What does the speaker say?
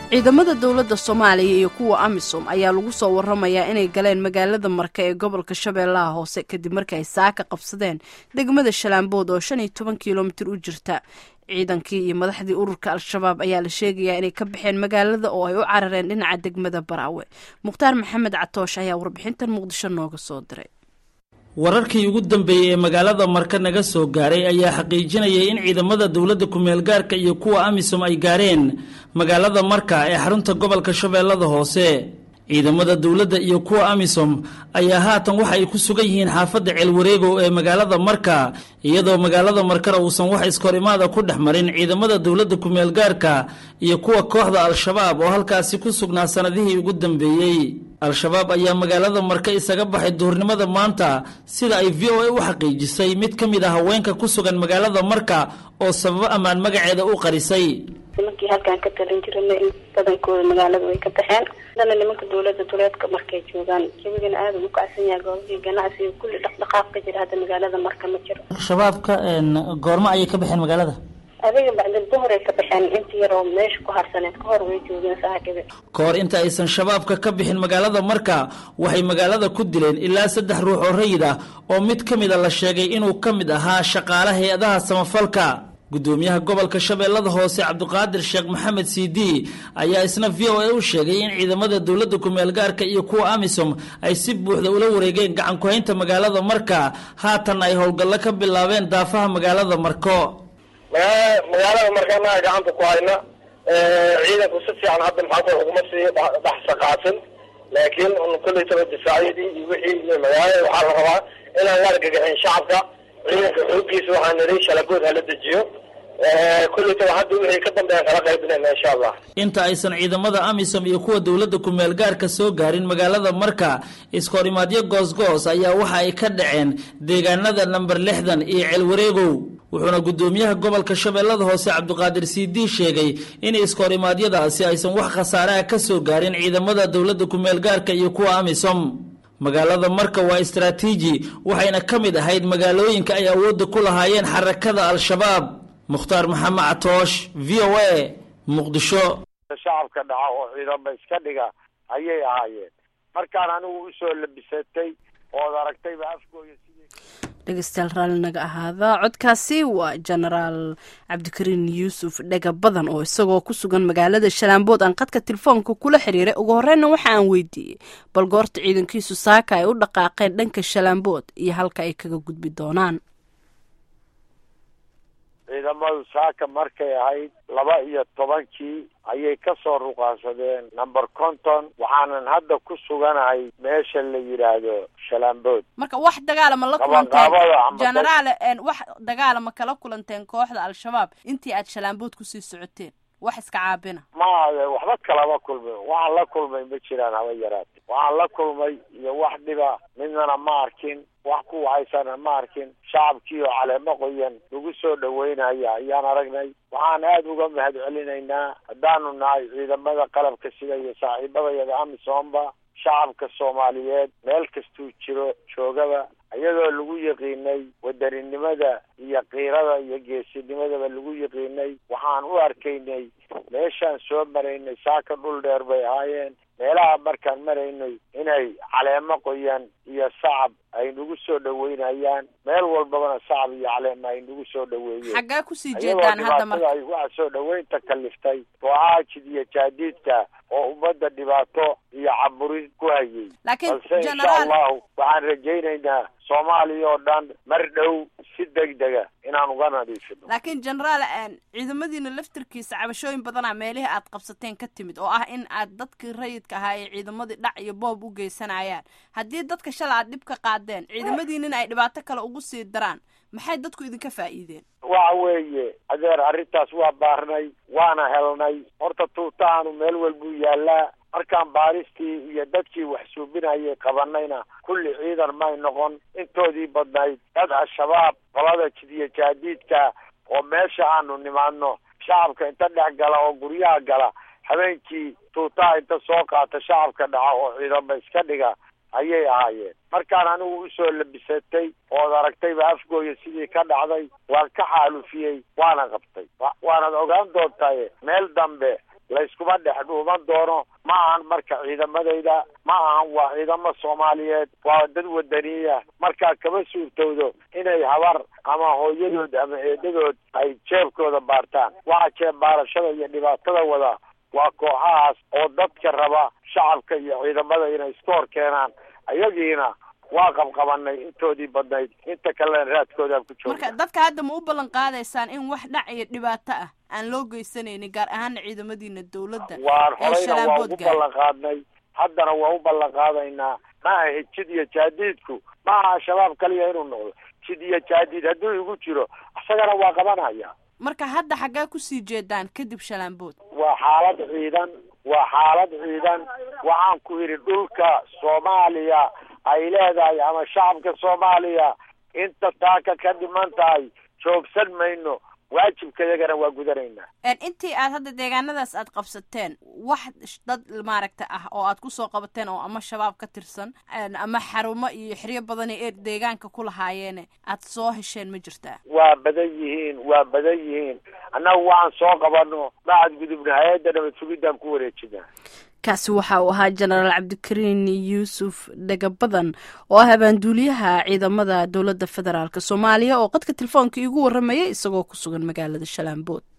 ciidamada dowladda soomaaliya iyo kuwa amisom ayaa lagu soo waramayaa inay galeen magaalada marka ee gobolka shabeellaha hoose kadib markii ay saaka qabsadeen degmada shalaambood oo shan iyo toban kilomitir u jirta ciidankii iyo madaxdii ururka al-shabaab ayaa la sheegayaa inay ka baxeen magaalada oo ay u carareen dhinaca degmada baraawe mukhtaar maxamed catoosh ayaa warbixintan muqdisho nooga soo diray wararkii ugu dambeeyey ee magaalada marka naga soo gaaray ayaa xaqiijinayay in ciidamada dowladda kumeel gaarka iyo kuwa amisom ay gaareen magaalada marka ee xarunta gobolka shabeellada hoose ciidamada dowladda iyo kuwa amisom ayaa haatan waxa ay ku sugan yihiin xaafadda ceelwareegow ee magaalada marka iyadoo magaalada markana uusan wax iskahorimaada ku dhex marin ciidamada dowladda kumeel gaarka iyo kuwa kooxda al-shabaab oo halkaasi ku sugnaa sanadihii ugu dambeeyey al-shabaab ayaa magaalada marka isaga baxay duhurnimada maanta sida ay v o a u xaqiijisay mid ka mid ah haweenka ku sugan magaalada marka oo sababo ammaan magaceeda u qarisay nimankii halkaan ka talin jirana badankooda magaalada way ka baxeen hadana nimanka dowlada duleedka markay joogaan jawigana aada ugu kacsan yahay goobihii ganacsiga kulli dhaqdhaqaaq ka jira hadda magaalada marka ma jiro shabaabka goormo ayay ka baxeen magaalada adiga bacdal duhuray ka baxeen inta yar oo meesha ku harsaneed ka hor way joogeen saaxiibe ka hor inta aysan shabaabka ka bixin magaalada marka waxay magaalada ku dileen ilaa saddex ruux oo rayid ah oo mid ka mid a la sheegay inuu ka mid ahaa shaqaale hay-adaha samafalka gudoomiyaha gobolka shabeellada hoose cabdiqaadir sheekh maxamed cd ayaa isna v o a u sheegay in ciidamada dowladda kumeel gaarka iyo kuwa amisom ay si buuxda ula wareegeen gacan ku-haynta magaalada marka haatan ay howlgallo ka bilaabeen daafaha magaalada marko magaalada marka annaga gacanta ku hayna ciidanku si fiican hadda maxaa uguma sii dhex saqaasin laakiin kollaytaba difaacyadii iyo wixii iyo magaalada waxaa la rabaa inaan la argagaxin shacabka ciidanka xoogiisa waxaa niri shalagood hala dejiyo kollaytaba hadda wixii ka dambeeyan kala qaybinayna insha allah inta aysan ciidamada amisom iyo kuwa dowladda kumeel gaarka soo gaarin magaalada marka iskahorimaadyo goosgoos ayaa waxa ay ka dhaceen deegaanada namber lixdan iyo ceelwareegow wuxuuna gudoomiyaha gobolka shabeellada hoose cabdiqaadir cd sheegay in iskahorimadyadaasi aysan wax khasaaraha ka soo gaarin ciidamada dowladda kumeel gaarka iyo kuwa amisom magaalada marka waa istaraatiiji waxayna ka mid ahayd magaalooyinka ay awoodda ku lahaayeen xarakada al-shabaab mukhtaar maxamed catoosh v o a muqdisho shacabka dhaca oo ciidamo iska dhiga ayay ahaayeen markaan anigu usoo labisatay ood aragtayba afkooya dhegeystayaal raalli naga ahaada codkaasi waa jenaraal cabdikariin yuusuf dhega badan oo isagoo ku sugan magaalada shalaambood aan qadka telefoonka kula xiriiray ugu horreynna waxa aan weydiiyey bal goorta ciidankiisu saaka ay u dhaqaaqeen dhanka shalaambood iyo halka ay kaga gudbi doonaan ciidamadu saaka markay ahayd laba iyo tobankii ayay ka soo ruqaansadeen number conton waxaanan hadda ku suganahay meesha la yidhaahdo shalaambood marka wax dagaalama la kulanteen genaraal wax dagaalama kala kulanteen kooxda al-shabaab intii aad shalaambood kusii socoteen wax iska caabina ma waxba kalama kulmin waxaan la kulmay ma jiraan haba yaraate waxaan la kulmay iyo wax dhiba midnana ma arkin wax ku wahaysana ma arkin shacabkii oo caleemo qoyan lagu soo dhaweynaya ayaan aragnay waxaan aada uga mahad celinaynaa haddaanu nahay ciidamada qalabka sida iyo saaxiibadayada amisomba shacabka soomaaliyeed meel kastuu jiro joogaba iyadoo lagu yaqiinay wadaninimada iyo kiirada iyo geesinimadaba lagu yaqiinay waxaan u arkaynay meeshaan soo maraynay saaka dhul dheer bay ahaayeen meelaha markaan maraynay inay caleemo qoyan iyo sacab ay nagu soo dhaweynayaan meel walbabana sacab iyo caleema ay nagu soo dhaweeyeen xaggaa kusii jeedaan hadda marka ay waxa soo dhaweynta kaliftay kooxaha iyo jaadiidka oo ummadda dhibaato iyo caburin ku hayay laakiin balse insha allahu waxaan rajaynaynaa soomaaliya oo dhan mar dhow si degdega inaan uga nadiifino laakiin genaraal ciidamadiina laftirkiisa cabashooyin badanaa meelihii aad qabsateen ka timid oo ah in aad dadkii rayidka ahaa ee ciidamadii dhac iyo boob u geysanayaan haddii dadka shala aad dhib ka qaadeen ciidamadiinina ay dhibaato kale ugu sii daraan maxay dadku idinka faa'iideen waxa weeye adeer arrintaas waa baarnay waana helnay horta tuutaanu meel walbuu yaallaa markaan baaristii iyo dadkii wax suubinayay qabanayna kulli ciidan may noqon intoodii badnayd dad al-shabaab qolada jidiyo jaadiidka oo meesha aanu nimaadno shacabka inta dhex gala oo guryaha gala habeenkii tuutaha inta soo qaata shacabka dhaca oo ciidamo iska dhiga ayay ahaayeen markaan anigu usoo labisatay ood aragtayba afgooya sidii ka dhacday waan ka xaalufiyey waana qabtay waanad ogaan doontaye meel dambe layskuma dhex dhuuman doono ma ahan marka ciidamadayda ma ahan waa ciidamo soomaaliyeed waa dad wadaniya markaa kama suurtowdo inay habar ama hooyadood ama eedadood ay jeebkooda baartaan waxa jeeb baarashada iyo dhibaatada wada waa kooxahaas oo dadka raba shacabka iyo ciidamada inay iska hor keenaan ayagiina waa qabqabanay intoodii badnayd inta kalena raadkoodaan ku marka joogna dadka hadda ma u ballan qaadaysaan in wax dhac iyo dhibaato ah aan loo geysanaynin gaar ahaana ciidamadiina dowladda waan ee horeyna waa shalaanbood ugu gaar ballan qaadnay haddana waa u ballan qaadaynaa ma aha jid iyo jaadiidku ma aha shabaab kaliya inuu noqdo jid iyo jaadiid hadduu igu jiro isagana waa qabanaya marka hadda xaggee kusii jeedaan kadib shalaanbood waa xaalad ciidan waa xaalad ciidan waxaan ku yidhi dhulka soomaaliya ay leedahay ama shacabka soomaaliya inta taaka ka dhiman tahay joogsan mayno waajibkayagana waa gudanaynaa Een, intii aad hadda deegaanadaas aad qabsateen wax sh- dad maaragta ah oo aad kusoo qabateen oo ama shabaab ka tirsan een, ama xarumo iyo xeryo badan ee deegaanka ku lahaayeene aad soo hesheen ma jirtaa waa badan yihiin waa badan yihiin annagu waxaan soo qabano macad gudubna hay-adda nabad sugidaan ku wareejinaa kaasi waxa uu ahaa jenaraal cabdikariin yuusuf dhagabadan oo ah abaanduuliyaha ciidamada dowladda federaalk soomaaliya oo qadka telefoonka iigu waramayay isagoo ku sugan magaalada shalaanbood